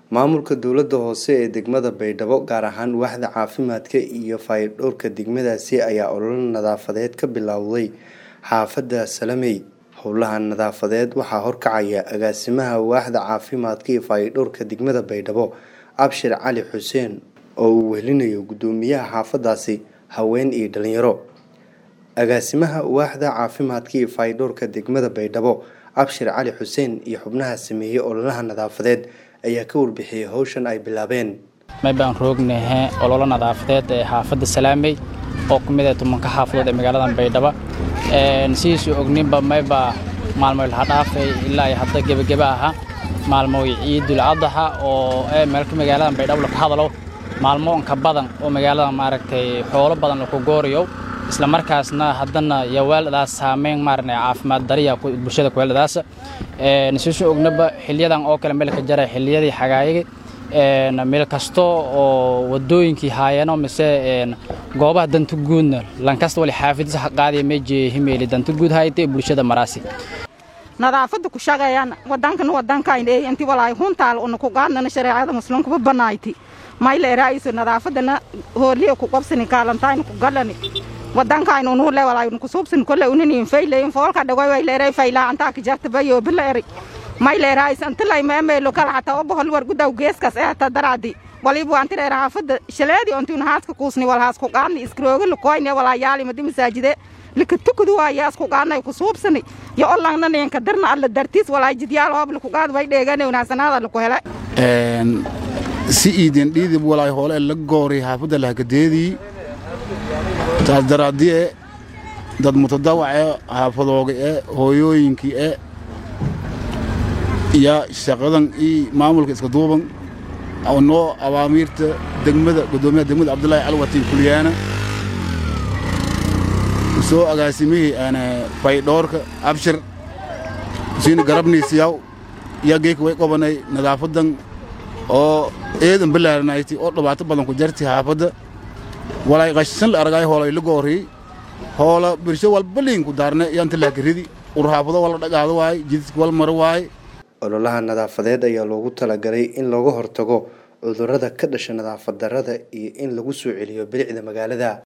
maamulka dowladda hoose ee degmada baydhabo gaar ahaan waaxda caafimaadka iyo fayadhowrka degmadaasi ayaa ololo nadaafadeed ka bilowday xaafadda salamey howlaha nadaafadeed waxaa horkacaya agaasimaha waaxda caafimaadka iyo fayadhowrka degmada baydhabo abshir cali xuseen oo uu wehelinayo guddoomiyaha xaafadaasi haween iyo dhalinyaro agaasimaha waaxda caafimaadka iyo fayadhowrka degmada baydhabo abshir cali xuseen iyo xubnaha sameeyey ololaha nadaafadeed ayaa ka warbixiyey howshan ay bilaabeen may baan roognahe ololo nadaafadeed ee xaafadda salaamey oo ku mid ah tumanka xaafadood ee magaalada baydhabo sidiisuu ogninba mayba maalmoy laha dhaafay ilaa ay hadda gebageba aha maalmoy ciidul cadaxa oo ee meelka magaalada baydhabo laka hadalo maalmo inka badan oo magaalada maaragtay xoolo badan laku gooriyo isla markaasna haddana yawaaladaas saameyn maaragtay caafimaad dariya bulshada kuweeladaas sidiisuu ognaba xiliyadan oo kale meelka jara xiliyadii xagaayagi meel kasto oo wadooyinkii haayano mise goobaha danta guudna lankasta wali xaafidisa qaadiya meeje himeeli danta guud hayte bulshada maraasi nadaafada ku shaqeeyaan wadankana wadankayn inti walaay huntaal una ku qaadnana shareecada muslimkuba banayti mayle raaiso nadaafadana hooliya ku qabsani kaalantayn ku galani wadankayn unu le walaay ku suubsan kole unin fayleyn foolka dhagoy way leeray fayla anta ka jarta bayo bileeri mayle raais antilay meemelo kala xataa obohol war gudaw geeskas ee hata daraadi walibu antire raafada shaleedi ontun haaska kuusni wal haas ku qaadni iskrooga lukoyne walaayaali madi masaajide lika tukudu waayaas ku qaadnay ku suubsani yo olangna neenka darna alla dartiis walaa jidyaal hoob laku qaad way dheegane wanaasanaada laku hele si iidin dhiidib walaay hoole la goori xaafadda lahagadeedii taas daraadie dad mutadawace xaafadooga e hooyooyinkii e iyo shaqadan iyo maamulka iska duuban noo awaamiirta degmada guddoomiyaha degmada cabdullaahi calwatiin kulyaana soo agaasimihii faydhoorka abshir siina garabniisiyaw iyo geeka way qobanay nadaafadan oo eedan balaaranayti oo dhibaato badan ku jarti xaafadda walaay qashan la aragaay hoolay la gooriyey hoola birsho walba liinku daarne yanta laakaridi urxaafado wala dhagaado waay jididka wal maro waay ololaha nadaafadeed ayaa loogu talagalay in looga hortago cudurrada ka dhasha nadaafad darrada iyo in lagu soo celiyo bilicda magaalada